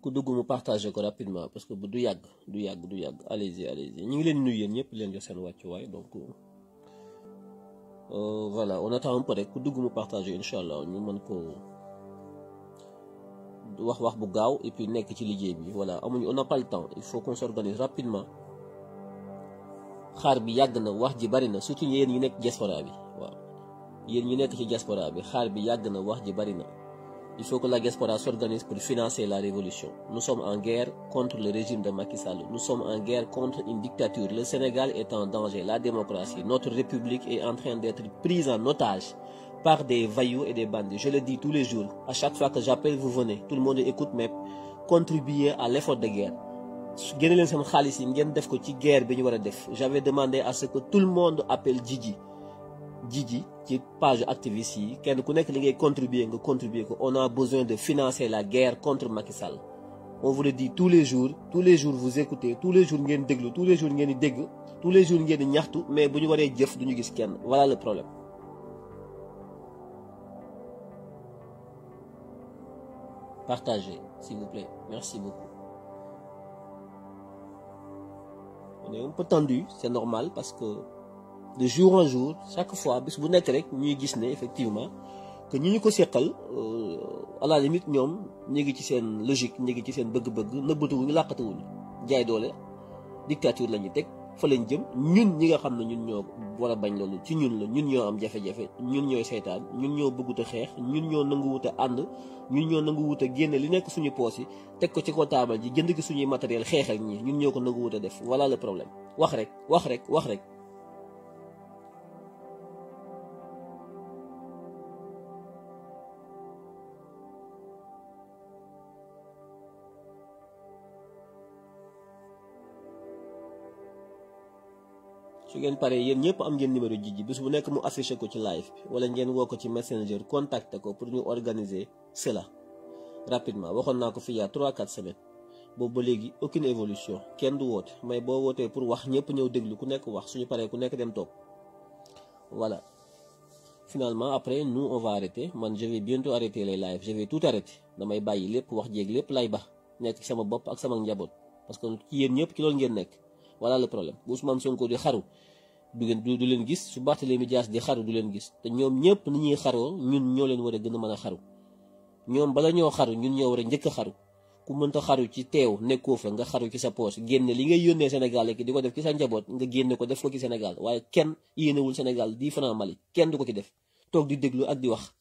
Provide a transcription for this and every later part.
ku dugg mu partagé ko rapidement parce que bu du yàgg du yàgg du yàgg allez-y allez-y ñu ngi leen nuyu yéen ñëpp leen jox seen wàccuwaay donc euh, voilà on attend un peu rek ku dugg mu partagé incha allah ñu mën ko wax wax bu gaaw et puis nekk ci liggéey bi voilà amuñu on n'a pas le temps il faut qu'on s'organise rapidement xaar bi yàgg na wax ji bari na surtout yéen ñi nekk diaspora bi waaw yéen ñi nekk ci diaspora bi xaar bi yàgg na wax ji bari na il faut que la diaspora s'organise pour financer la révolution nous sommes en guerre contre le régime de Macky Sall nous sommes en guerre contre une dictature le Sénégal est en danger la démocratie notre république est en train d'être prise en otage par des voyous et des bandits je le dis tous les jours à chaque fois que j'appelle vous venez tout le monde écoute mais contribuer à l'effort de guerre génne leen seen xaalis yi ngeen def ko ci guerre bi ñu war a def j'avais demandé à ce que tout le monde appelle Djidji Djidji ci page activiste yi kenn ku nekk li ngay contribuer nga contribuer ko on a besoin de financer la guerre contre Macky Sall on vous le dit tous les jours tous les jours vous écoutez tous les jours ngeen déglu tous les jours ngeen di dégg tous les jours ngeen di ñaxtu mais bu ñu waree jëf du ñu gis kenn voilà le problème partagez s'il vous plaît merci beaucoup on est un peu tendu c'est normal parce que de jour en jour chaque fois bis bu nekk rek ñuy gis ne effectivement que ñi ñu ko seqal à la limite ñoom ñu ngi ci seen logique ñu ngi ci seen bëgg-bëgg nëbbatuwuñu làqatuwuñu jaay doole dictature la ñu teg fa lañ jëm ñun ñi nga xam ne ñun ñoo war a bañ loolu ci ñun la ñun ñoo am jafe-jafe ñun ñooy seytaan ñun ñoo bëggut a xeex ñun ñoo nangu wut a ànd ñun ñoo nangu wut a génne li nekk suñu poos yi teg ko ci ko taabal ji jënd gi suñuy matériel xeex ak ñi ñun ñoo ko nangu wut a def voilà le problème wax rek wax rek wax rek su ngeen paree yéen ñëpp am ngeen numéro Djidji bis bu nekk mu affiché ko ci live bi wala ngeen woo ko ci messenger contacté ko pour ñu organiser cela rapidement waxoon naa ko fi yaa 3 4 semaines boobu ba léegi aucune évolution kenn du woote mais boo wootee pour wax ñëpp ñëw déglu ku nekk wax suñu paree ku nekk dem toog voilà finalement après nous on va arrêter man je vais bientôt arrêter les lives je vais tout arrêter damay bàyyi lépp wax jéeg lépp lay ba nekk ci sama bopp ak sama njaboot parce que ci yéen ñëpp ci loolu ngeen nekk voilà le problème bu Ousmane Sonko di xaru du ngeen du leen gis su Barthélémy Dias di xaru du leen gis te ñoom ñëpp ni ñuy xaroo ñun ñoo leen war a gën a mën a xaru ñoom bala ñoo xaru ñun ñoo war a njëkk a xaru ku mënta xaru ci teew nekkoo fa nga xaru ci sa poche génne li ngay yónnee Sénégal ki di ko def ci sa njaboot nga génne ko def ko ci Sénégal waaye kenn yéenewul Sénégal 10 francs Mali kenn du ko ci def toog di déglu ak di wax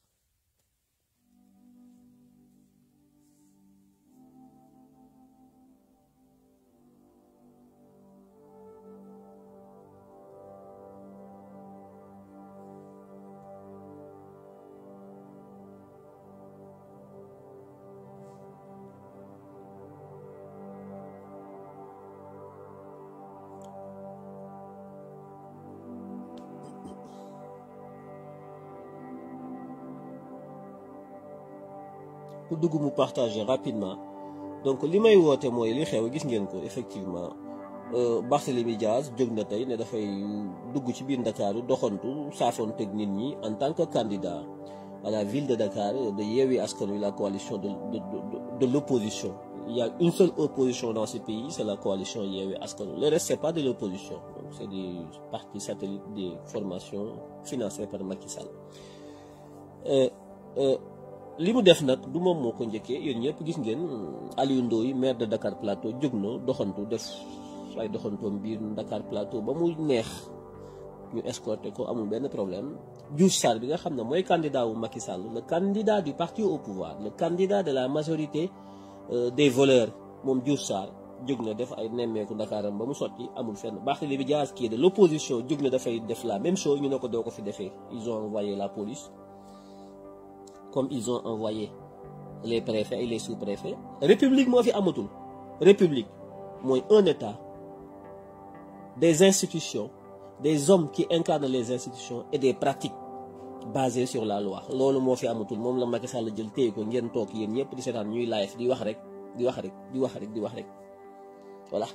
ku dugg mu partager rapidement donc li may woote mooy li xew gis ngeen ko effectivement Barthélémy Diaz jóg na tey ne dafay dugg ci biir Ndakaaru doxantu saafoon teg nit ñi en tant que candidat à la ville de Dakar de Yewwi Askan Wi la coalition de de de, de l'opposition il y a une seule opposition dans ce pays c'est la coalition Yewwi Askan Wi le reste c'est pas de l'opposition donc c'est des partis satellites des formations financées par Macky Sall euh, euh, li mu def nag du moom moo ko njëkkee yéen ñëpp gis ngeen Aliou Ndoye maire de Dakar Plateau jóg na doxantu def ay doxantoom biir Dakar Plateau ba mu neex ñu escorté ko amul benn problème Diouf Sarr bi nga xam ne mooy candidat wu Macky Sall le candidat du parti au pouvoir le candidat de la majorité euh, des voleurs moom Diouf Sarr jóg na def ay nemmeeku Dakaram ba mu sotti amul fenn Barthélémy Dias qui est de l'opposition jóg na dafay def la même chose ñu ne ko doo ko fi defee ils ont envoyé la police comme ils ont envoyé les préfets et les sous-préfets république moo fi amatul république mooy un état des institutions des hommes qui incarnent les institutions et des pratiques basées sur la loi loolu moo fi amatul moom la Macky Sall jël téye ko ngeen toog yéen ñëpp di seetaan ñuy live di wax rek di wax rek di wax rek di wax rek voilà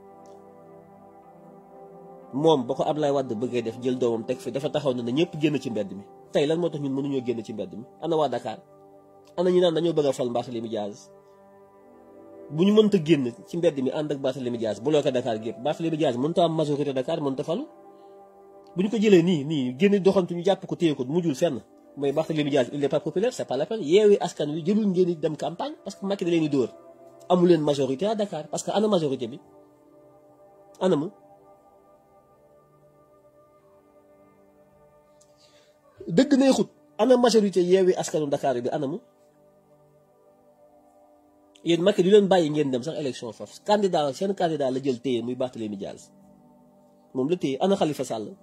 moom ba ko Abdoulaye Wade bëggee def jël doomam teg fi dafa taxaw ne na ñëpp génn ci mbedd mi tey lan moo tax ñun mënuñoo génn ci mbedd mi ana waa Dakar ana ñu naan dañoo bëgg a fal Barthélémy Dias bu ñu mënta génn ci mbedd mi ànd ak Barthélémy Dias bloqué Dakar gépp Barthélémy Dias mënta am majorité Dakar mënta falu bu ñu ko jëlee nii nii génn doxantu ñu jàpp ko téye ko mujjul fenn mooy Barthélémy Dias il n'est pas populaire c'est pas la peine yeewi askan wi jëlul ngeen di dem campagne parce que Macky da leen di dóor amu leen majorité à Dakar parce que ana majorité bi anam dëgg neexut ana majorité yeewi askanu Dakar bi anamu yéen Macky du leen bàyyi ngeen dem sax élection foofu candidat seen candidat la jël téye muy Barthélémy Dias moom la téye ana Khalifa Sall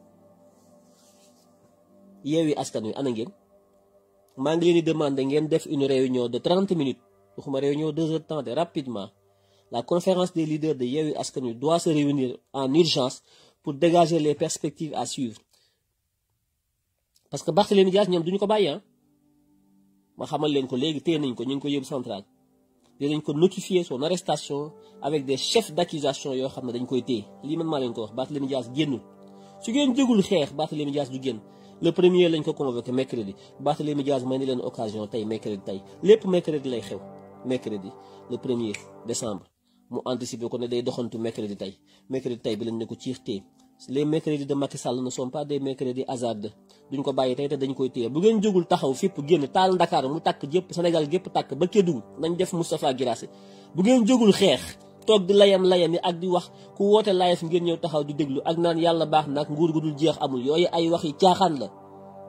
yeewi askan wi ana ngeen maa ngi leen di demander ngeen def une réunion de 30 minutes waxuma réunion deux heures de temps de rapidement la conférence des leaders de yeewi askan wi doit se réunir en urgence pour dégager les perspectives à suivre parce que Barthélémy Dias ñoom duñu ko bàyyi ah ma xamal leen ko léegi téye nañ ko ñu ngi ko yóbbu central dinañ ko notifier son arrestation avec des chefs d'accusation yoo xam ne dañ koy téye lii man maa leen ko wax Barthélémy Dias génnul su ngeen jógul xeex Barthélémy Dias du génn le premier lañ ko convoqué mercredi Barthélémy Dias may ni leen occasion tey mercredi tey lépp mercredi lay xew mercredi le premier décembre mu anticiper ko ne day doxantu mercredi tey mercredi tey bi lañ ne ko ciix téye les mercredis de Macky Sall ne sont pas des mercredis hasardeux duñ ko bàyyi tey te dañ koy téye bu ngeen jógul taxaw fépp génn taal Dakar mu tàkk jëpp Sénégal gépp tàkk ba Kédougou nañ def Moustapha Guirassy bu ngeen jógul xeex toog di layam layam yi ak di wax ku woote layef ngeen ñëw taxaw di déglu ak naan yàlla baax nag nguur gu dul jeex amul yooyu ay wax yi caaxaan la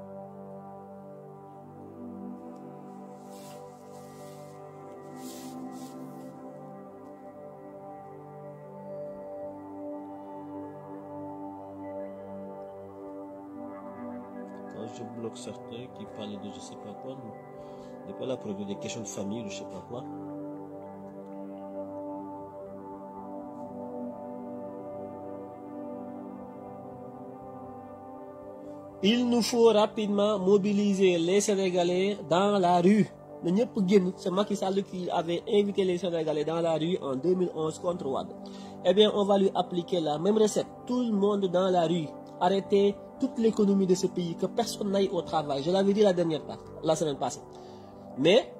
Quand je bloque certains qui parlent de je sais pas quoi, n'est pas là pour régler des questions de famille ou je sais pas quoi. Il nous faut rapidement mobiliser les Sénégalais dans la rue. na ñëpp génn c'est Macky Sall qui avait invité les Sénégalais dans la rue en 2011 contre Wade. Eh bien, on va lui appliquer la même recette. Tout le monde dans la rue. Arrêtez toute l'économie de ce pays, que personne n'aille au travail. Je l'avais dit la dernière fois, la semaine passée. Mais,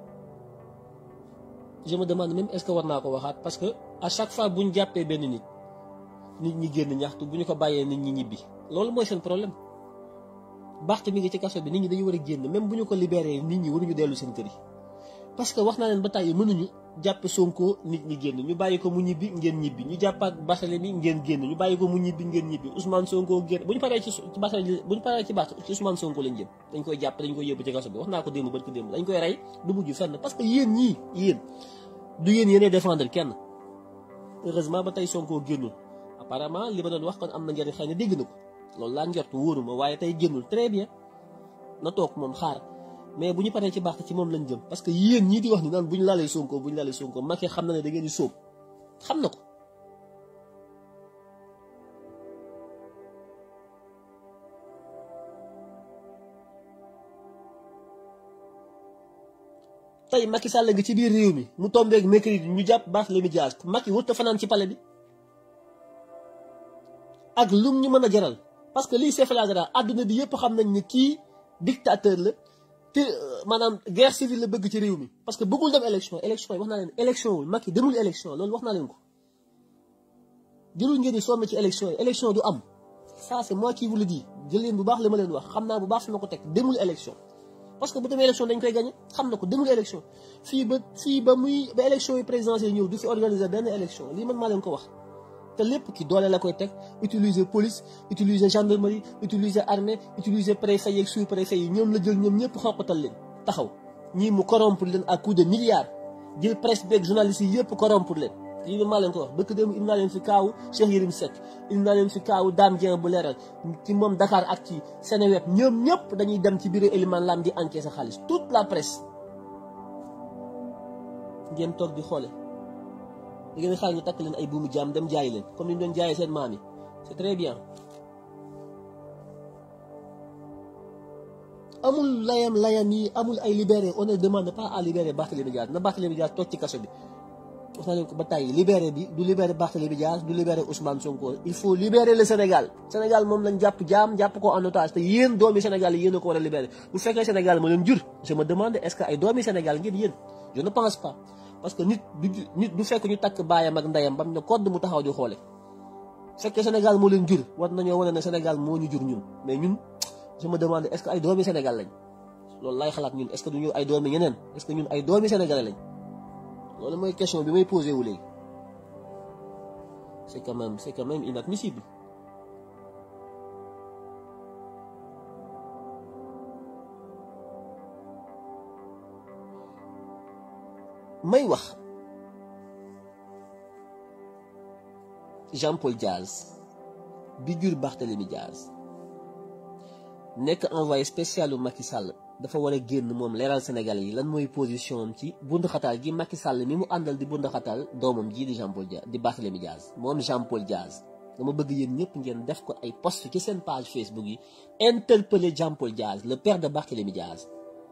je me demande même est-ce que war naa ko waxaat parce que à chaque fois bu ñu jàppee benn nit nit ñi génn ñaxtu bu ñu ko bàyyee nit ñi ñibbi loolu mooy seen problème Barth mi ngi ci kaso bi nit ñi dañu war a génn même bu ñu ko libéré nit ñi waruñu dellu seen kër yi parce que wax naa leen ba tàyyi mënuñu jàpp Sonko nit ñi génn ñu bàyyi ko mu ñibbi ngeen ñibbi ñu jàppaat Barthélémy ngeen génn ñu bàyyi ko mu ñibbi ngeen ñibbi Ousmane Sonko génn bu ñu paree ci ci Barthélémy bu ñu paree ci Barth ci Ousmane Sonko lañ jëm dañ koy jàpp dañ koy yóbbu ci kaso bi wax naa ko démb ba ko démb dañ koy rey du mujj fenn parce que yéen ñii yéen du yéen yéenee défendre kenn heureusement ba tey Sonko génnul apparemment li ma doon wax kon am na njëriñ xëy na dégg na ko loolu laa njort wóoruma waaye tey génnul très bien na toog moom xaar mais bu ñu paree ci Barth ci moom lañ jëm parce que yéen ñii di wax ni naan bu ñu laalee Sonko bu ñu laalee Sonko Macky xam na ne da ngeen di sóob xam na ko tey Macky Sall nga ci biir réew mi mu tombeeg mercredi ñu jàpp Barthélémy Dias Macky wut a fanaan ci palais bi ak lum ñu mën a jaral parce que lii c'est flagrant àdduna bi yëpp xam nañ ne kii dictateur la te maanaam guerre civile la bëgg ci réew mi parce que bëggul dem élection élection yi wax naa leen élection wul Macky demul élection loolu wax naa leen ko jëlul ngeen di sonn ci élection yi élection du am ça c'est moi qui vous le dis jël leen bu baax li ma leen wax xam naa bu baax fi ma ko teg demul élection parce que bu demee élection dañ koy gagné xam na ko demul élection fii ba fii ba muy ba élection yi présidentielle ñëw du fi organiser benn élection lii man maa leen ko wax te lépp ki doole la koy teg utiliser police utiliser gendarmerie utiliser armée utiliser préfet yeeg sous préfet yi ñoom la jël ñoom ñëpp xoqatal leen taxaw ñii mu corrompre leen à coup de milliards jël presse beeg journalistes yi yëpp corrompre leen lii man maa leen ko wax bëkk démb indi naa leen fi kaawu Cheikh Yérim Seck indi naa leen fi kaawu Dame Dieng bu leeral ci moom Dakar ak ci Seneweb ñoom ñëpp dañuy dem ci bureau Elimane Lam di encaisser xaalis toute la presse ngeen toog di xoole da ngeen xaar ñu takk leen ay buumu jaam dem jaay leen comme ni ñu doon jaayee seen maam yi c'est très bien amul layam layam yi amul ay libéré on ne demande pas à libérer Barthélémy Dias na Barthélémy Dias toog ci kaso bi wax naa leen ko ba tàyyi libéré bi du libéré Barthélémy Dias du libéré Ousmane Sonko il faut libérer le Sénégal Sénégal moom lañ jàpp jaam jàpp ko en otage te yéen doomi Sénégal yi yéen a ko war a libéré bu fekkee Sénégal ma leen jur je me demande est-ce que ay doomi Sénégal ngeen yéen je ne pense pas parce que nit du nit du fekk ñu takk baayam ak ndeyam bam ne kodd mu taxaw di xoole fekkee Sénégal moo leen jur war nañoo wane ne Sénégal moo ñu jur ñun mais ñun je me demande est-ce que ay doomi Sénégal lañ loolu lay xalaat ñun est-ce que duñu ay doomi ñeneen est-ce que ñun ay doomi Sénégalais lañ loolu mooy question bi may posé wu léegi c'est quand même c'est quand même inadmissible may wax Jean-Paul Diaz bi jur Barthélémy Diaz nekk envoyé spécial u Macky Sall dafa war a génn moom leeral Sénégalais yi lan mooy position am ci bunduxataal gi Macky Sall mi mu àndal di bunduxataal doomam jii di Jean-Paul Diaz di Barthélémy Diaz moom Jean-Paul Diaz dama bëgg yéen ñëpp ngeen def ko ay post ci seen page Facebook yi interpeller Jean-Paul Diaz le père de Barthélémy Diaz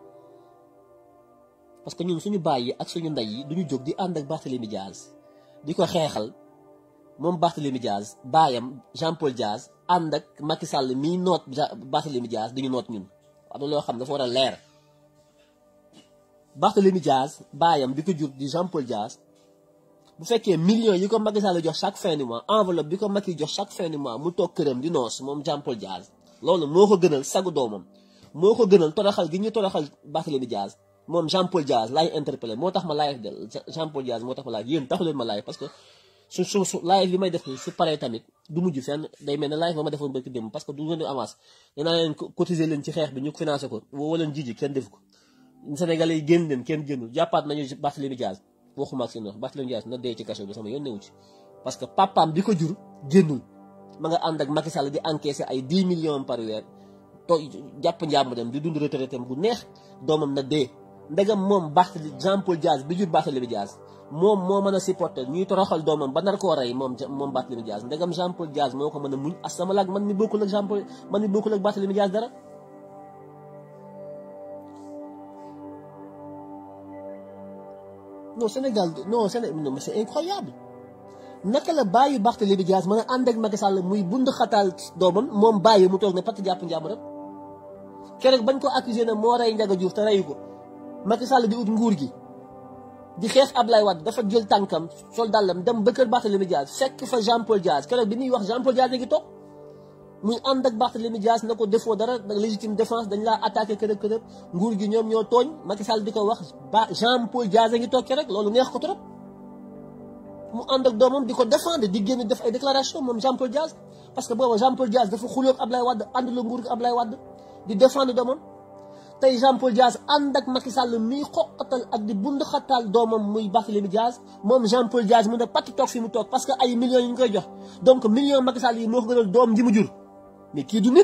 parce que ñun suñu baay yi ak suñu ndey yi duñu jóg di ànd ak Barthélémy Diaz di ko xeexal moom Barthélémy Diaz baayam Jean-Paul Diaz ànd ak Macky Sall mii noot Barthélémy Diaz di ñu noot ñun am na loo xam dafa war a leer Barthélémy Diaz baayam bi ko jur di Jean-Paul Diaz bu fekkee millions yi ko Macky Sall jox chaque fin du mois enveloppe bi ko Macky jox chaque fin du mois mu toog këram di noos moom Jean-Paul Diaz loolu moo ko gënal sagu doomam moo ko gënal toroxal gi ñu toroxal Barthélémy Diaz moom Jean-Paul Diaz laay interpellé moo tax ma live de Jean-Paul Diaz moo tax ma live yéen taxu leen ma live parce que su su su live bi may def nii su paree tamit du mujj fenn day mel ne live ba ma defoon bëgg dem parce que du ngeen di avance danaa leen cotiser leen ci xeex bi ñu financé ko woo leen jiji kenn def ko Sénégalais yi génn leen kenn génnul jàppaat nañu Barthélémy Diaz waxuma ak seen wax Barthélémy Diaz na dee ci kaso bi sama yoon newu ci parce que papaam bi ko jur génnul ma nga ànd ak Macky Sall di encaissé ay 10 millions par weer to jàpp njàmm dem di dund retraité am bu neex doomam na dee ndegam moom Barthélémy Jean-Paul Diaz bi jur Barthélémy Diaz moom moo mën a supporter ñuy toroxal doomam ba nar koo rey moom moom Barthélémy Diaz ndegam Jean-Paul Diaz moo ko mën a muñ asamalaak man mi bokkul ak Jean-Paul man mi bokkul ak Barthélémy Diaz dara non Sénégal non Sénégal non mais c'est incroyable naka la bàyyi Barthélémy Diaz mën a ànd ak Macky Sall muy bund xataal doomam moom bàyyi mu toog ne pat jàpp njàmm rek keroog bañ ko accusé ne moo rey Ndiaga Diouf te reyu ko Macky Sall di ut nguur gi di xeex Ablaye Wade dafa jël tànkam sol dàllam dem ba kër Barthélémy Diaz fekk fa Jean-Paul Diaz keroog bi muy wax Jean-Paul Diaz ngi toog muy ànd ak Barthélémy Diaz na ko defoo dara légitime défense dañ laa attaqué kërëb kërëb nguur gi ñoom ñoo tooñ Macky Sall di ko wax ba Jean-Paul Diaz a ngi toog keroog loolu neex ko trop mu ànd ak doomam di ko défendre di génn def ay déclaration moom Jean-Paul Diaz parce que booba Jean-Paul Diaz dafa xulóog Ablaye Wade ànd la nguur gi Ablaye Wade di défendre doomam tey Jean-Paul Diaz ànd ak Macky Sall miy xoqatal ak di bund xattaal doomam muy Barthélémy Diaz moom Jean-Paul Diaz mu ne patt toog fi mu toog parce que ay millions yi ñu koy jox donc millions Macky Sall yi moo ko gënal doom ji mu jur mais kii du nit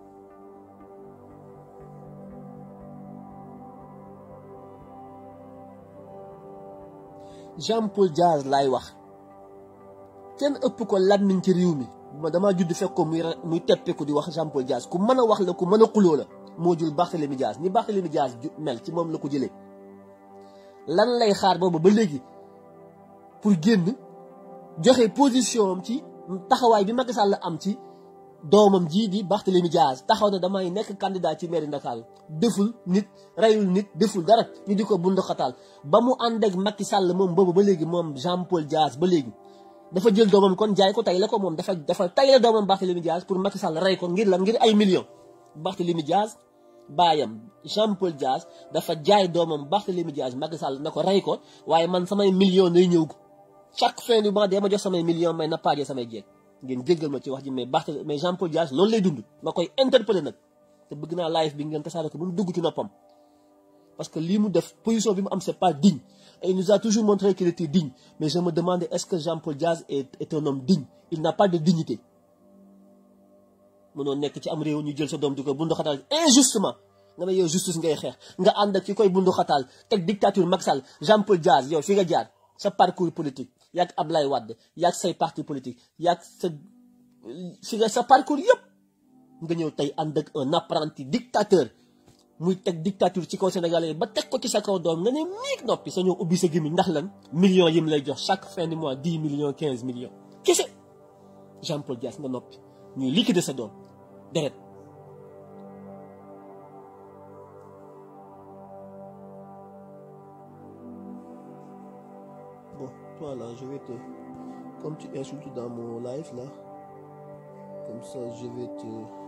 Jean-Paul Diaz laay wax kenn ëpp ko làmmiñ ci réew mi ma damaa judd fekk ko muy muy teppeeku di wax Jean-Paul Diaz ku mën a wax la ku mën a xuloo la moo jul Barthélémy Diaz ni Barthélémy Diaz mel ci moom la ko jëlee lan lay xaar boobu ba léegi pour génn joxe position am ci taxawaay bi Macky Sall am ci doomam jii di Barthélémy Diaz taxaw na damay nekk candidat ci mairie Ndakaaru deful nit reyul nit deful dara ñu di ko bund xataal ba mu ànd ak Macky Sall moom boobu ba léegi moom Jean-Paul Diaz ba léegi dafa jël doomam kon jaay ko tay la ko moom dafa dafa tay la doomam Barthélémy Diaz pour Macky Sall rey ko ngir lan ngir ay millions Barthélémy Diaz baayam Jean-Paul Diaz dafa jaay doomam Barthélémy Diaz Macky Sall na ko rey ko waaye man samay millions day ñëw chaque fin du mois dee ma jox samay millions may na paajee samay jeeg ngeen jéggal ma ci wax ji mais Barthélémy mais Jean-Paul Diaz loolu lay dund ma koy interpellé nag te bëgg naa live bi ngeen tasaare ko bu mu dugg ci noppam parce que lii mu def position bi mu am c'est pas digne et il nous a toujours montré qu'il était digne mais je me demande est-ce que Jean-Paul Diaz est est un homme digne il n'a pas de dignité mënoo nekk ci am réew ñu jël sa doom di ko bundu xataal injustement nga ne yow justice ngay xeex nga ànd ak ki koy bundu xataal teg dictature Macky Sall Jean-Paul Diaz yow fi nga jaar sa parcours politique yaag Ablaye Wade yaag say parti politique yaag sa fi nga sa parcours yëpp nga ñëw tey ànd ak un apprenti dictateur muy teg dictature ci kaw Sénégalais ba teg ko ci sa kaw doom nga ne miig noppi sa ñëw ubbi sa gémmiñ ndax lan millions yi mu lay jox chaque fin du mois 10 millions 15 millions kese Jean-Paul Diaz nga noppi ñuy liquider sa doom deret Bon, toi là, je vais te. Comme tu insultes dans mon live là, comme ça je vais te.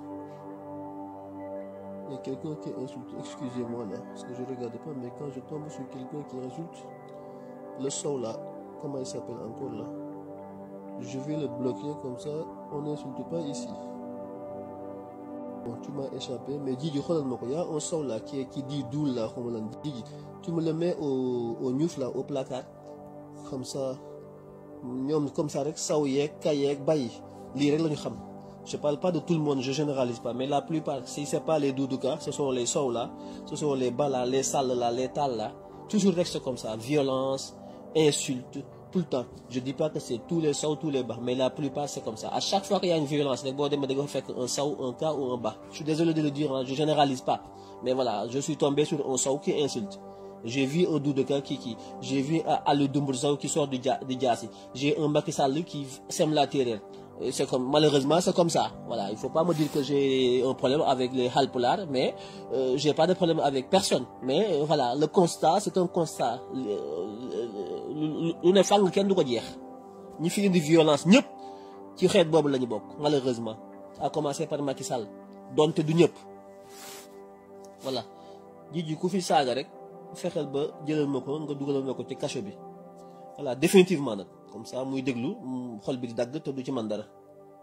Il y a quelqu'un qui insulte, excusez-moi là, parce que je ne regardais pas, mais quand je tombe sur quelqu'un qui insulte, le son là, comment il s'appelle encore là Je vais le bloquer comme ça, on n'insulte pas ici. Bon, tu m'as échappé, mais Didi, il y a un son là qui, qui dit d'où là, comme on dit. Tu me le mets au, au news là, au placard, comme ça. ñoom comme ça rek saw yeeg kay yeeg bàyyi lii rek la ñu xam je parle pas de tout le monde je généralise pas mais la plupart si c'est pas les doudouka ce sont les sow là ce sont les bala les sall là les tal là toujours reste comme ça violence insulte tout le temps je dis pas que c'est tous les sow tous les bas mais la plupart c'est comme ça à chaque fois qu'il y a une violence rek boo demee da nga fekk un saw un cas ou un bas je suis désolé de le dire je généralise pas mais voilà je suis tombé sur un saw qui insulte j'ai vu un Doudouka qui qui j'ai vu Ali Doumboursao qui sort du Diassi j'ai un Macky Sall qui sème la terreur c'est comme malheureusement c'est comme ça voilà il faut pas me dire que j'ai un problème avec les Halpulaar mais euh, j'ai pas de problème avec personne mais euh, voilà le constat c'est un constat lu ne fàng kenn du ko jeex ñi fi indi violence ñëpp ci xeet boobu la ñu bokk malheureusement à commencer par Macky Sall donte du ñëpp voilà jiji ku fi saaga rek fexeel ba jëlal ma ko nga dugalal ma ko ci cachot bi voilà définitivement nag comme ça muy déglu xol bi di dagg te du ci man dara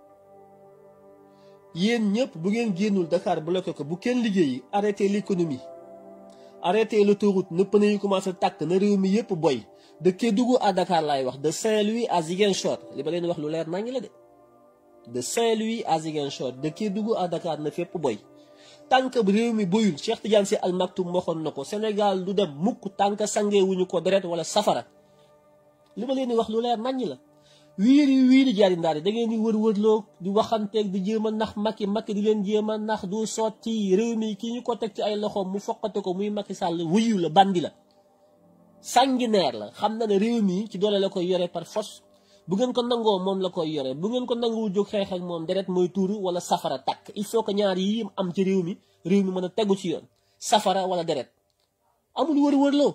yéen ñëpp bu ngeen génnul Dakar bloqué ko bu kenn liggéeyi arrêté l'économie arrêté l'autoroute na pneu yi commencé tàkk na réew mi yëpp boy de Kédougou à Dakar laay wax de Saint-Louis à Ziguinchor li ba leen wax lu leer nañ la de de Saint-Louis à Ziguinchor de Kédougou à Dakar na fépp boy tànk réew mi boyul Cheikh Tidiane Sy Al Maktoum waxoon na ko Sénégal du dem mukk tànk sangewuñu ko deret wala safara li ma leen di wax lu leer naññ la wiiri wiiri jaari ndaar yi da ngeen di wër-wërloo di waxanteeg di jéem a nax Macky Macky di leen jéem a nax du sotti réew mi kii ñu ko teg ci ay loxoom mu foqate ko muy Macky Sall wuyu la bandi la sanguinaire la xam na ne réew mi ci doole la koy yore par force bu ngeen ko nangoo moom la koy yore bu ngeen ko nanguwul jóg xeex ak moom deret mooy tuuru wala safara takk il faut que ñaar yi am ci réew mi réew mi mën a tegu ci yoon safara wala deret amul wër-wërloo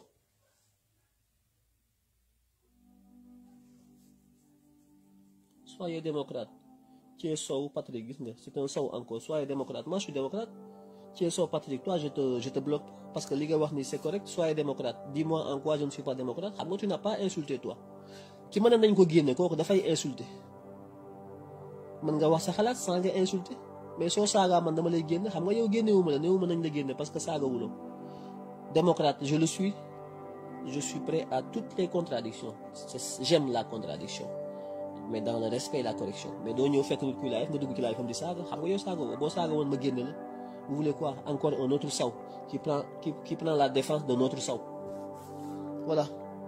soyez démocrate Thié Sow Patrick gis nga c'est un Sow encore soyez démocrate moi je suis démocrate Thié Sow Patrick toi je te je te bloque parce que li nga wax ni c'est correct soyez démocrate dis-moi en quoi je ne suis pas démocrate xam nga tu n'as pas insulté toi ci mën nañ ko génne kooku dafay insulté mën nga wax sa xalaat sans nga insulté mais soo saagaa man dama lay génne xam nga yow génnewuma la néewuma nañ la génne parce que saagawuloo démocrate je le suis je suis prêt à toutes les contradictions j'aime la contradiction mais dans le respect et la correction mais doo ñëw fekk nit kuy live nga dugg ci live fam di saaga xam nga yow saaga woo boo saaga woon ma génne la vous voulez quoi encore un autre saw qui prend qui, qui prend la défense de notre saw voilà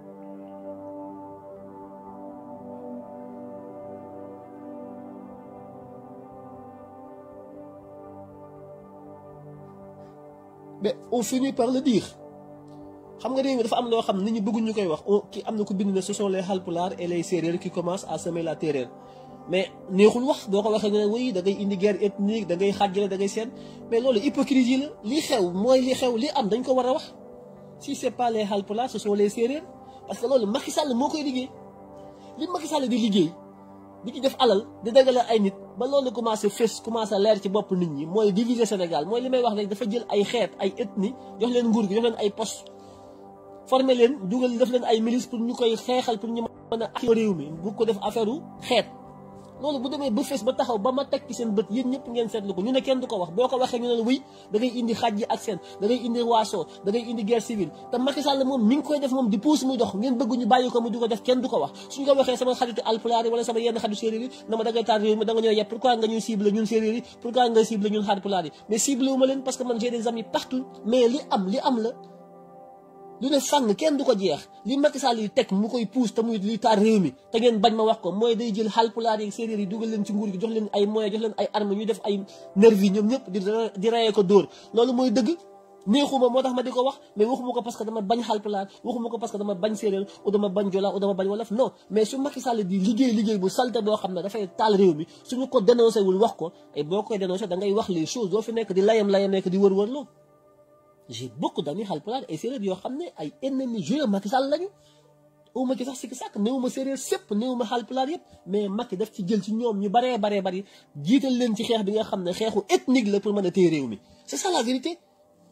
mais on finit par le dire xam nga réew mi dafa am loo xam nit ñi bëgguñ ñu koy wax ki am na ko bind ne ce sont les Halpulaar et les Sérères qui commencent à semer la terreur mais neexul wax boo ko waxee nga ne oui da ngay indi guerre ethnique da ngay xàjjale da ngay seen mais loolu hypocrisie la li xew mooy li xew li am dañ ko war a wax si c'est pas les Halpulaar ce sont les Sérères parce que loolu Macky Sall moo koy liggéey li Macky Sall di liggéey di ci def alal di dagale ay nit ba loolu commencé fës commencé leer ci bopp nit ñi mooy diviser Sénégal mooy li may wax rek dafa jël ay xeet ay ethnie jox leen nguur gi jox leen ay poste formé leen dugal def leen ay milice pour ñu koy xeexal pour ñu mën a ak réew mi bu ko def affaire u xeet loolu bu demee ba fës ba taxaw ba ma teg ci seen bët yéen ñëpp ngeen seetlu ko ñu ne kenn du ko wax boo ko waxee ñu ne la wuy da ngay indi xaj yi ak seen da ngay indi waasoo da ngay indi guerre civile te Macky Sall moom mi ngi koy def moom di puus muy dox ngeen bëgg ñu bàyyi ko mu di ko def kenn du ko wax suñ ko waxee sama xaritu alpulaar yi wala sama yenn xaritu séeréer yi na ma da ngay taal réew mi da nga ñëw yëpp pourquoi nga ñuy cible ñun séeréer yi pourquoi nga cible ñun alpulaar yi mais cible wu ma leen parce que man j'ai des amis partout mais li am li am la lu ne fànn kenn du ko jeex li Macky Sall yi teg mu koy puus te muy li taal réew mi te ngeen bañ ma wax ko mooy day jël Haalpulaar yi séeréer yi dugal leen ci nguur gi jox leen ay moyens jox leen ay armes ñu def ay nervi ñoom ñëpp di di rayee ko dóor loolu mooy dëgg neexuma moo tax ma di ko wax mais waxuma ko parce que dama bañ Haalpulaar waxuma ko parce que dama bañ séeréer ou dama bañ jola ou dama bañ wolof non mais su Macky Sall di liggéey liggéey bu salte boo xam ne dafay taal réew mi suñu ko dénoncé wul wax ko et boo koy dénoncé da ngay wax les choses doo fi nekk di layam layam nekk di wër-wër loo j'ai beaucoup d'amis Haalpulaar et séeréer yoo xam ne ay ennemis jurés Macky Sall lañu awma ci sax sikki sàkk néew ma séeréer sépp néew ma Haalpulaar yëpp mais Macky daf ci jël ci ñoom ñu baree baree bari jiital leen ci xeex bi nga xam ne xeexu ethnique la pour mën a téye réew mi c'est ça la vérité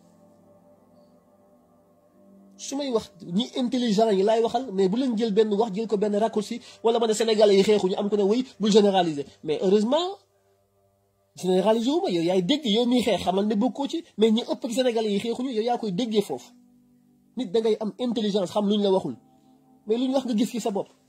su may wax ñi intelligent yi laay waxal mais bu leen jël benn wax jël ko benn raccourci wala ma ne sénégalais yi xeexuñu am ko ne wéy bul généraliser mais heureusement généraliser wu ma yow yaay dégg yow miy xeex xamal ne bokkoo ci mais ñi ëpp ci sénégalais yi xeexuñu yow yaa koy déggee foofu nit da ngay am intelligence xam lu ñu la waxul mais lu ñu wax nga gis ci sa bopp.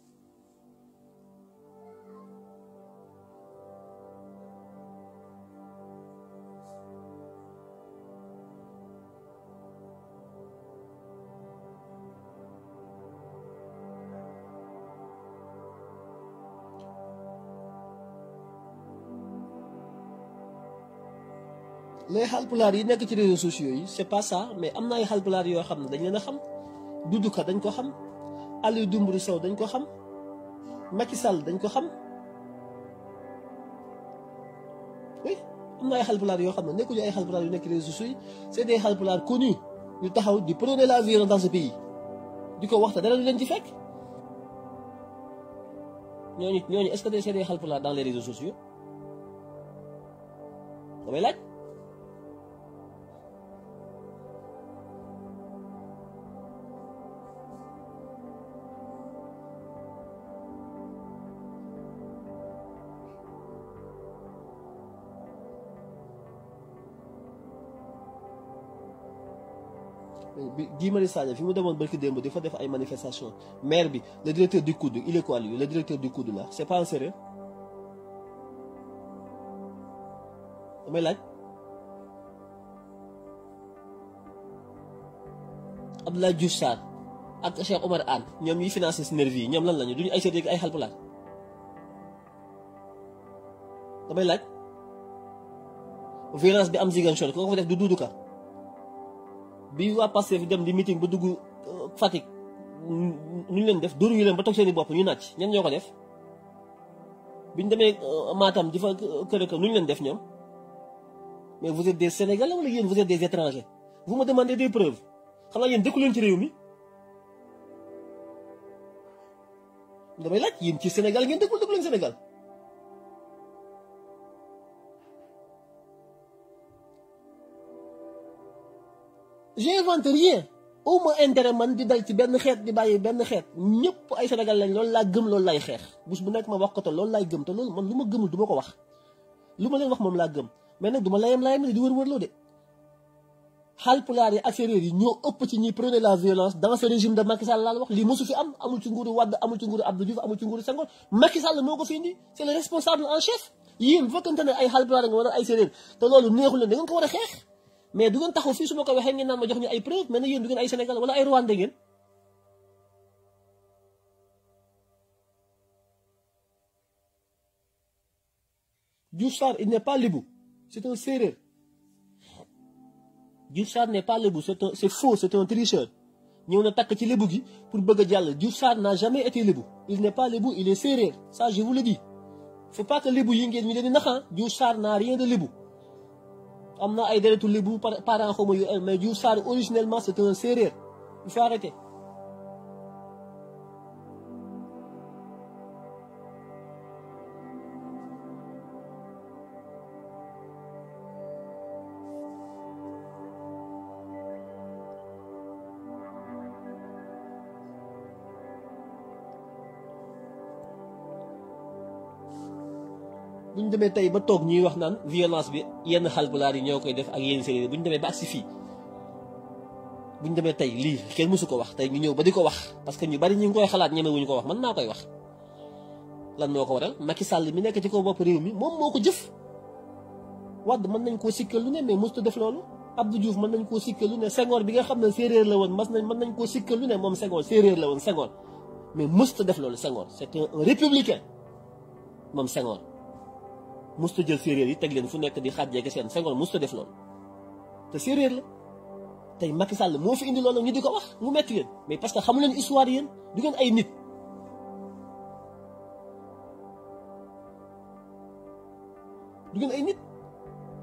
les Haalpulaar yi nekk ci réseaux sociaux yi c'est pas ça mais am na ay Haalpulaar yoo xam ne dañ leen a xam Doudou Ka dañ ko xam Aliou Dembourou Sow dañ ko xam Macky Sall dañ ko xam oui am na ay Haalpulaar yoo xam ne nekkuñu ay Haalpulaar yu nekk ci réseaux sociaux yi c'est des Haalpulaar connus ñu taxaw di prôner la violence dans ce pays di ko waxta dara du leen ci fekk ñooñu ñooñu est-ce que c'est des Haalpulaar dans les réseaux sociaux damay laaj. bi Guy Marius Sagna fi mu demoon barki démb di fa def ay manifestation maire bi le directeur du COUD il est quoi lui le directeur du COUD là c'est pas un sérieux damay laaj Abdoulaye Diouf Sarr ak Cheikh Omar Anne ñoom ñuy financé si nervi yi ñoom lan lañu duñu ay séeréer ay Haalpulaar damay laaj violence bi am Ziguinchor ko ko fa def du Doudou Ka bi waa Pastef dem di meeting ba dugg Fatick nu ñu leen def dóor yu leen ba toog seeni bopp ñu nàcc ñan ñoo ko def biñ demee Matam di fa kër kër nu ñu leen def ñoom mais vous êtes des Sénégalais wala yéen vous êtes des étrangers vous me demandez des preuves xam naa yéen dëkku leen ci réew mi damay laaj yéen ci Sénégal ngeen dëkkul dëkku leen Sénégal j'invente rien au moins intérêt man di dal ci benn xeet di bàyyi benn xeet ñëpp ay Sénégal lañ loolu laa gëm loolu lay xeex bés bu nekk ma wax ko te loolu laay gëm te loolu man lu ma gëmul du ma ko wax lu ma leen wax moom laa gëm mais nag du ma layam layam di wër wërloo de Haalpulaar yi ak séeréer yi ñoo ëpp ci ñi prôner la violence dans ce régime de Macky Sall laa la wax lii mosu fi am amul ci nguuru Wade amul ci nguuru Abdou Diouf amul ci nguuru Senghor Macky Sall moo ko fi indi c'est le responsable en chef yéen bu fekkente ne ay Haalpulaar nga wala ay séeréer te loolu neexul leen da ngeen ko war a xeex mais du ngeen taxaw fii su ma ko waxee ngeen naan ma jox ñu ay preuve mais nag yéen du ngeen ay Sénégal wala ay Rwanda ngeen Diouf Sarr il n'est pas lébu c'est un séeréer Diouf Sarr n'est pas lébu c'est un c'est faux c'est un tricheur ñëw na takk ci lébu gi pour bëgg a jàll Diouf Sarr n'a jamais été lébu il n'est pas lébu il est séeréer ça je vous le dis faut pas que lébu yi ngeen ñu leen di naxaa Diouf Sarr n'a rien de lébu am na ay deretu lébu par parent xawma yu mais Diouf Sarr originellement c'est un séeréer il faut arrêter bu ñu demee tey ba toog ñuy wax naan violence bi yenn Haalpulaar yi ñoo koy def ak yenn séeréer bu ñu demee ba agsi fii bu ñu demee tey lii kenn mësu ko wax tey ñu ñëw ba di ko wax parce que ñu bari ñu ngi koy xalaat ñeme wuñu ko wax man naa koy wax lan moo ko waral Macky Sall mi nekk ci kaw bopp réew mi moom moo ko jëf Wade mën nañ koo sikkal lu ne mais mësut def loolu Abdou Diouf mën nañ koo sikkal lu ne Senghor bi nga xam ne séeréer la woon mas nañ mën nañ koo sikkal lu ne moom Senghor séeréer la woon Senghor mais mësut def loolu Senghor c'était un républicain moom Senghor musta jël séeréer yi teg leen fu nekk di xàjjee seen Senghor musta def loolu te séeréer la tey Macky Sall moo fi indi loolu ñu di ko wax mu metti yéen mais parce que xamu leen histoire yéen du ngeen ay nit du ngeen ay nit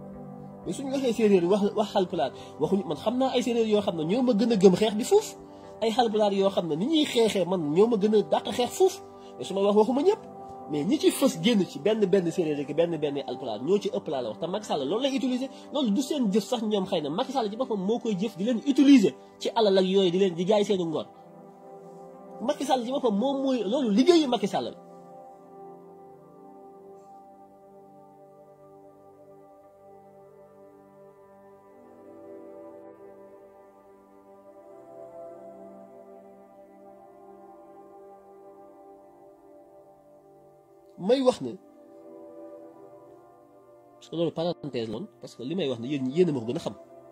mais suñu waxee séeréer yi wax wax Haalpulaar waxuñu man xam naa ay séeréer yoo xam ne ñoo ma gën a gëm xeex bi foofu ay xalpulaar yoo xam ne ni ñuy xeexee man ñoo ma gën a dàq xeex fuuf mais su ma wax waxuma ñëpp mais ñi ci fës génn ci benn benn séeréer rek benn benn alpulaar ñoo ci ëpp laa la wax te Macky Sall loolu lay utiliser loolu du seen jëf sax ñoom xëy na Macky Sall ci boppam moo koy jëf di leen utiliser ci alal ak yooyu di leen di jaay seeni ngor Macky Sall ci boppam moom mooy loolu liggéeyu Macky Sall la may wax ne parce que loolu parenthèse loon parce que li may wax ne yéen yéen a ma ko gën a xam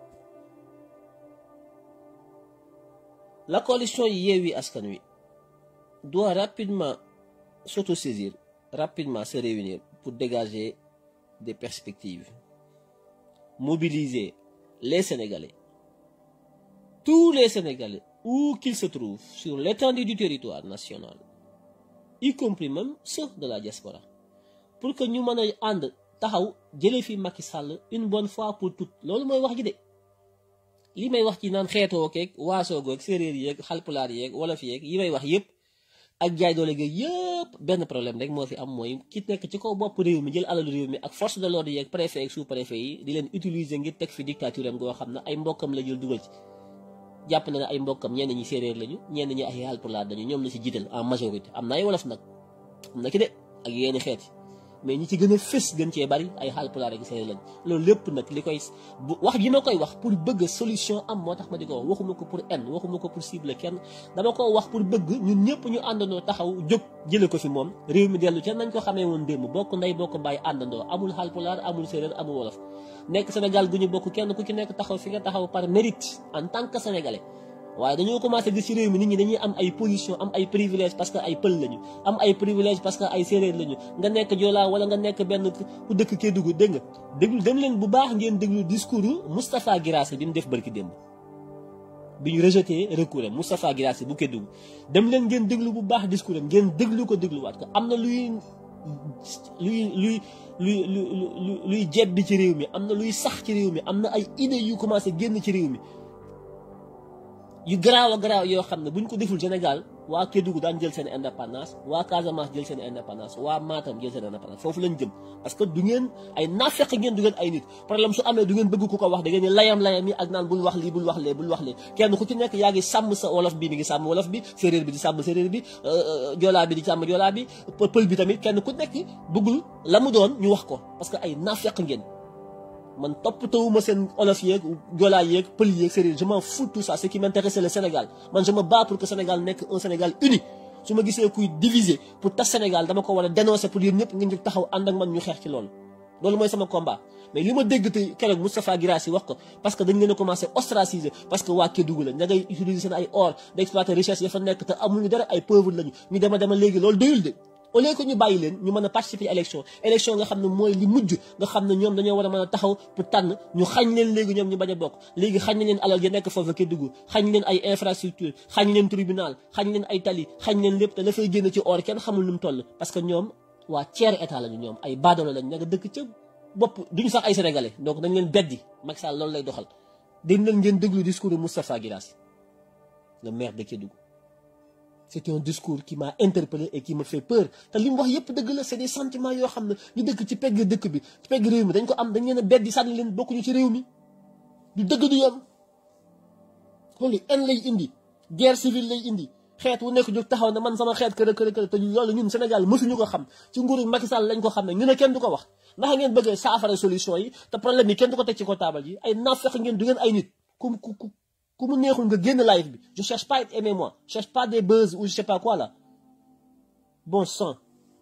la coalition Yewwi Askan Wi doit rapidement s'autosaisir rapidement se réunir pour dégager des perspectives mobiliser les Sénégalais tous les Sénégalais où qu'ils se trouvent sur l'étendue du territoire national y compris même ceux de la diaspora pour que ñu mën a ànd taxaw jëlee fi Macky Sall une bonne fois pour toutes loolu mooy wax ji de li may wax ci naan xeetoo keeg waasoo goog séeréer yeeg xalpulaar yeeg wolof yeeg yi may wax yëpp ak jaay doole gi yëpp benn problème rek moo fi am mooy ki nekk ci kaw bopp réew mi jël alalu réew mi ak force de l'ordre yeeg préfet ak sous préfet yi di leen utiliser ngir teg fi dictature am goo xam ne ay mbokkam la jël dugal ci jàpp na ne ay mbokkam ñenn ñi séeréer lañu ñenn ñi ay Haalpulaar lañu ñoom la ci jiital en majorité am na ay wolof nag am na ki de ak yenn xeet mais ñi ci gën a fës gën cee bari ay Haalpulaar ak séeréer lañu loolu lépp nag li koy bu wax ji ma koy wax pour bëgg solution am moo tax ma di ko wax waxuma ko pour en waxuma ko pour cible kenn dama ko wax pour bëgg ñun ñëpp ñu àndandoo taxaw jóg jële ko fi moom réew mi dellu ca nañ ko xamee woon démb bokk ndey bokk bàyyi àndandoo amul Haalpulaar amul séeréer amul wolof nekk Sénégal gu ñu bokk kenn ku ci nekk taxaw fi nga taxaw par mérite en tant que sénégalais waaye dañoo commencé gis ci réew mi nit ñi dañuy am ay position am ay privilège parce que ay pël lañu am ay privilège parce que ay séeréer lañu nga nekk joolaa wala nga nekk benn ku dëkk Kédougou dégg nga déglu dem leen bu baax ngeen déglu discours Moustapha Guirassy bi mu def barki démb bi ñu rejeté recours am Moustapha Guirassy bu Kédougou dem leen ngeen déglu bu baax discours am ngeen déglu ko dégluwaat ko am na luy luy luy luy luy luy jebbi ci réew mi am na luy sax ci réew mi am na ay idées yu commencé génn ci réew mi yu garaaw a garaaw yoo xam ne bu ñu ko deful Sénégal waa Kédougou daan jël seen indépendance waa Casamance jël seen indépendance waa Matam jël seen indépendance foofu lañ jëm parce que du ngeen ay naafeq ngeen du ngeen ay nit problème su amee du ngeen bëgg ku ko wax da ngeen ni layam-layam yi ak naan bul wax lii bul wax lee bul wax lee kenn ku ci nekk yaa ngi sàmm sa wolof bi mi ngi sàmm wolof bi séeréer bi di sàmm séeréer bi joolaa bi di sàmm joolaa bi pël bi tamit kenn ku nekk bëggul la mu doon ñu wax ko parce que ay naafeq ngeen man toppatawuma seen olof yeeg joolaa yeeg pël yeeg séeréer je m'en fous tout ça ce qui m'intéresse c'est le Sénégal man je me bats pour que Sénégal nekk un Sénégal uni su ma gisee kuy diviser pour tas Sénégal dama ko war a dénoncer pour yéen ñëpp ngeen jóg taxaw ànd ak man ñu xeex ci loolu loolu mooy sama combat mais li ma dégg te keroog Moustapha Guirassy wax ko parce que dañ leen a commencé ostraciser parce que waa Kédougou la ña ngay utiliser seen ay or d'exploiter richesse ya fa nekk te amuñu dara ay pauvre lañu ñu dema dema léegi loolu doyul de au lieu que ñu bàyyi leen ñu mën a participer élection élection nga xam ne mooy li mujj nga xam ne ñoom dañoo war a mën a taxaw pour tànn ñu xañ leen léegi ñoom ñu bañ a bokk léegi xañ leen alal ya nekk foofu Kédougou xañ leen ay infrastructure xañ leen tribunal xañ leen ay tali xañ leen lépp te la fay génn ci or kenn xamul nu mu toll parce que ñoom waa tiers état lañu ñoom ay baadoolo lañ ña nga dëkk ca bopp duñu sax ay sénégalais donc dañ leen beddi Macky Sall loolu lay doxal dañ leen ngeen déglu discours de Moustapha Guirassy le maire de Kédougou c'est un discours qui m'a interpellé et qui me fait peur te li mu wax yëpp dëgg la c'est des sentiments yoo xam ne ñu dëkk ci pegg dëkk bi ci pegg réew mi dañ ko am dañ leen a beddi sànni leen bokkuñu ci réew mi du dëgg du yoon loolu en lay indi guerre civile lay indi xeet wu nekk jóg taxaw ne man sama xeet kër kër kër te loolu ñun Sénégal mësuñu ko xam ci nguuru Macky Sall lañ ko xam ne ñu ne kenn du ko wax ndax ngeen bëggee saafara solution yi te problème yi kenn du ko teg ci ko taabal yi ay naafeq ngeen du ngeen ay nit ku ku ku ku mu neexul nga génn live bi je cherche pas à être aimé moi je cherche pas des buzz ou je sais pas quoi là bon sang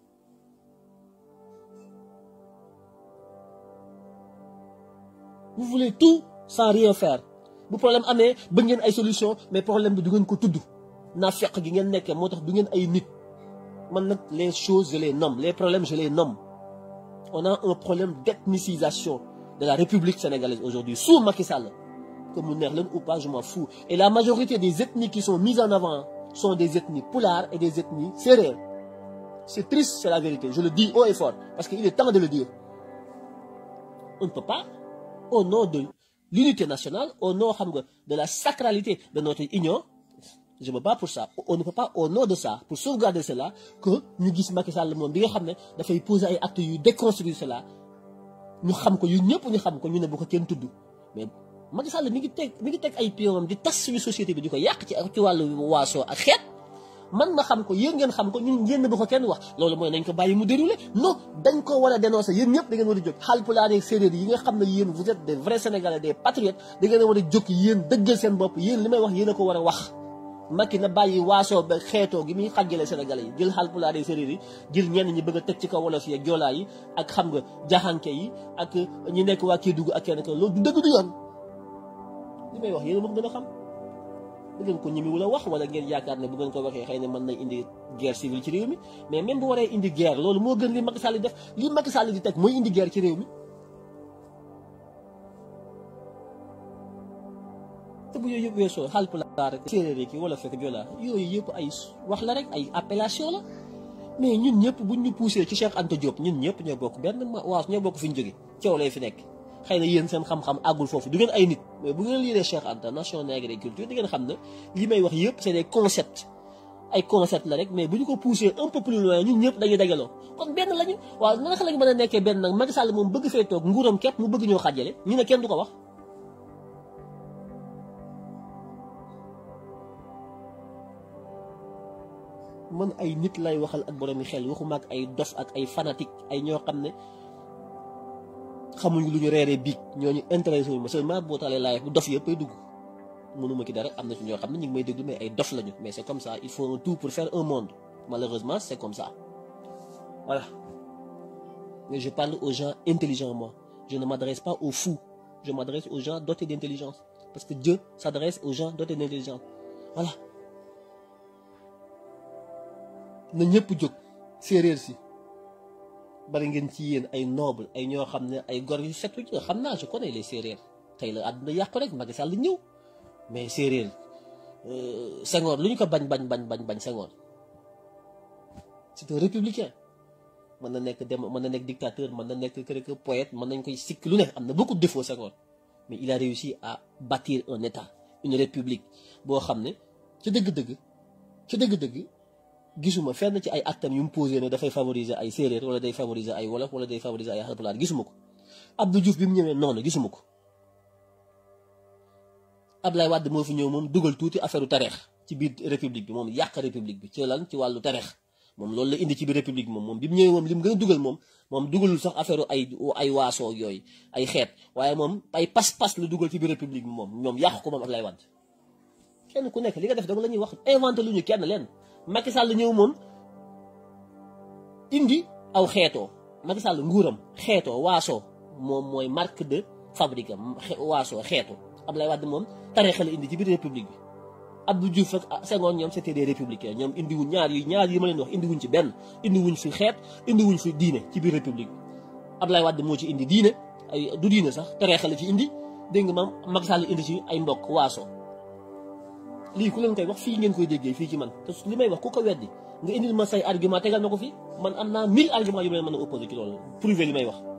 vous voulez tout sans rien faire bu problème amee ba ngeen ay solution mais problème bi du ngeen ko tudd naa fekk gi ngeen nekkee moo tax du ngeen ay nit man nag les choses je les nomme les problèmes je les nomme on a un problème d'ethnicisation de la République sénégalaise aujourd'hui sous Macky Sall que mu neex leen ou pas je m'en fous et la majorité des ethnies qui sont mises en avant sont des ethnies pulaar et des ethnies sérères c'est triste c'est la vérité je le dis haut et fort parce qu'il est temps de le dire on ne peut pas au nom de l'unité nationale au nom xam nga de la sacralité de notre union je me bats pour ça on ne peut pas au nom de ça pour sauvegarder cela que ñu gis Macky Sall moom bi nga xam ne dafay poser ay actes yu déconstruire cela ñu xam ko yu ñëpp ñu xam ko ñu ne bu ko kenn tudd mais Macky Sall mi ngi teg mi ngi teg ay pion di tas suñu société bi di ko yàq ci ci wàllu waasoo ak xeet man ma xam ko yéen ngeen xam ko ñun yéen bu ko kenn wax loolu mooy nañ ko bàyyi mu déroulé non dañ ko war a dénoncer yéen ñëpp da ngeen war a jóg Haalpulaar ak séeréer yi nga xam ne yéen vous êtes des vrais sénégalais des patriotes da ngeen a war a jóg yéen dëggal seen bopp yéen li may wax yéen a ko war a wax Macky na bàyyi waasoo ba xeetoo gi muy xàjjale sénégalais yi jël Haalpulaar ak séeréer yi jël ñenn ñi bëgg a teg ci kaw wolof yi ak joolaa yi ak xam nga jaxanke yi ak ñi nekk waa Kédougou ak kenn ko loolu du dëgg du yoon li may wax yéen a ma ko gën a xam bu ngeen ko ñimi wula wax wala ngeen yaakaar ne bu ngeen ko waxee xëy na mën nañ indi guerre civile ci réew mi mais même bu waree indi guerre loolu moo gën li Macky Sall di def li Macky Sall di teg mooy indi guerre ci réew mi te bu yooyu yëpp weesoo Haalpulaar ak séeréer ki wala fekk joolaa yooyu yëpp ay wax la rek ay appellation la mais ñun ñëpp buñ ñu poussé ci Cheikh Anta Diop ñun ñëpp ñoo bokk benn waas ñoo bokk fi ñu jóge coow lay fi nekk xëy na yéen seen xam-xam àggul foofu du ngeen ay nit mais bu ngeen liiree Cheikh Anta nation nègre et culture di ngeen xam ne li may wax yëpp c'est des concepts ay concepts la rek mais bu ñu ko poussé un peu plus loin ñun ñëpp dañuy dajaloo kon benn lañu waaw naka lañu mën a nekkee benn nag Macky Sall moom bëgg fee toog nguuram képp mu bëgg ñoo xàjjale ñu ne kenn du ko wax man ay nit lay waxal ak boromi xel waxuma ak ay dof ak ay fanatique ay ñoo xam ne xamuñu lu ñu reeree biig ñooñu intéressé wuñu ma seulement boo taalee laay bu dof yëpp ay dugg mënuma ki dara am na ci ñoo xam ne ñu ngi may déglu mais ay dof lañu mais c'est comme ça il faut un tout pour faire un monde malheureusement c'est comme ça voilà mais je parle aux gens intelligents moi je ne m'adresse pas aux fous je m'adresse aux gens dotés d'intelligence parce que Dieu s'adresse aux gens dotés d'intelligence voilà na ñëpp jóg séeréer si bari ngeen ci yéen ay noble ay ñoo xam ne ay gor yu setu ci xam naa je connais les séeréer tey la àdduna yàqu rek Macky Sall ñëw mais séeréer Senghor lu ñu ko bañ bañ bañ bañ bañ Senghor c'est un républicain mën na nekk dem mën na nekk dictateur mën na nekk kër que poète mën nañ koy sikk lu ne am na beaucoup de défauts Senghor mais il a réussi à bâtir un état une république boo xam ne ci dëgg-dëgg ci dëgg-dëgg gisuma fenn ci ay actam yu mu posé ne dafay favoriser ay séeréer wala day favoriser ay wolof wala day favoriser ay Haalpulaar gisuma ko Abdou Diouf bi mu ñëwee noonu gisuma ko Ablaye Wade moo fi ñëw moom dugal tuuti affaire u tareex ci biir république bi moom yàq république bi ci lan ci wàllu tareex moom loolu la indi ci biir république bi moom moom bi mu ñëwee moom li mu gën a dugal moom moom dugalul sax affaire ay ay waasoo yooyu ay xeet waaye moom ay pas-pas la dugal ci biir république bi moom ñoom yàq ko moom Ablaye Wade kenn ku nekk li nga def dama la ñuy wax inventé lu ñu kenn leen Macky Sall ñëw moom indi aw xeetoo Macky Sall nguuram xeetoo waasoo moom mooy marque de fabrique am waasoo xeetu Ablaye Wade moom tariixa la indi ci biir république bi Abdou Diouf ak Senghor ñoom c'était des républicains ñoom indiwuñ ñaar yi ñaar yi ma leen wax indiwuñ ci benn indiwuñ fi xeet indiwuñ fi diine ci biir république bi Ablaye Wade moo ci indi diine ay du diine sax tariixa la ci indi dégg nga maam Macky Sall indi ci ay mbokk waasoo lii ku leen koy wax fii ngeen koy déggee fii ci man te li may wax ku ko weddi nga indil ma say argument tegal ma ko fii man am naa mille argument yu may mën a opposé ci loolu prouver li may wax